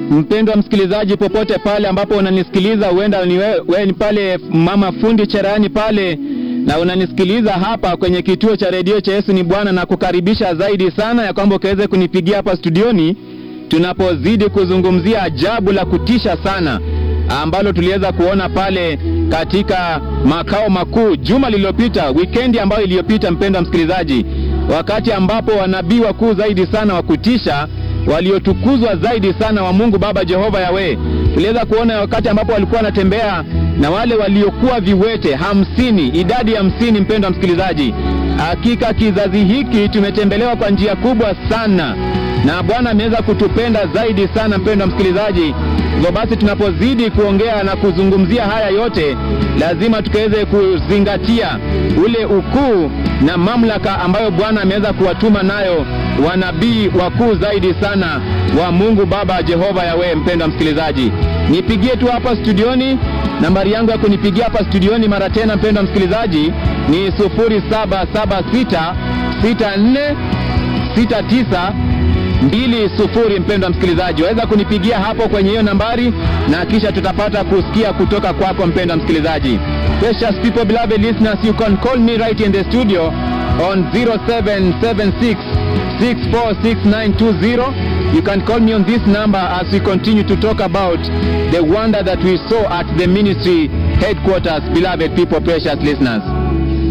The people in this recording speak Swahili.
mpendwa msikilizaji, popote pale ambapo unanisikiliza, huenda ni wewe we, ni pale mama fundi cherani pale na unanisikiliza hapa kwenye kituo cha redio cha Yesu ni Bwana, na kukaribisha zaidi sana ya kwamba ukaweze kunipigia hapa studioni tunapozidi kuzungumzia ajabu la kutisha sana ambalo tuliweza kuona pale katika makao makuu juma lililopita, wikendi ambayo iliyopita, mpendwa msikilizaji, wakati ambapo wanabii wakuu zaidi sana wa kutisha waliotukuzwa zaidi sana wa Mungu Baba Jehova Yawe, tuliweza kuona wakati ambapo walikuwa wanatembea na wale waliokuwa viwete hamsini, idadi ya hamsini. Mpendwa msikilizaji, hakika kizazi hiki tumetembelewa kwa njia kubwa sana na Bwana ameweza kutupenda zaidi sana, mpendwa msikilizaji. Hivyo basi tunapozidi kuongea na kuzungumzia haya yote, lazima tukaweze kuzingatia ule ukuu na mamlaka ambayo Bwana ameweza kuwatuma nayo wanabii wakuu zaidi sana wa Mungu Baba Jehova Yawe. Mpendwa msikilizaji, nipigie tu hapa studioni, nambari yangu ya kunipigia hapa studioni mara tena, mpendwa msikilizaji, ni 0776 64 69 mbili sufuri. Mpendwa msikilizaji, waweza kunipigia hapo kwenye hiyo nambari na kisha tutapata kusikia kutoka kwako mpendwa msikilizaji. Precious people, beloved listeners, you can call me right in the studio on 0776 646920. You can call me on this number as we continue to talk about the wonder that we saw at the ministry headquarters, beloved people, precious listeners.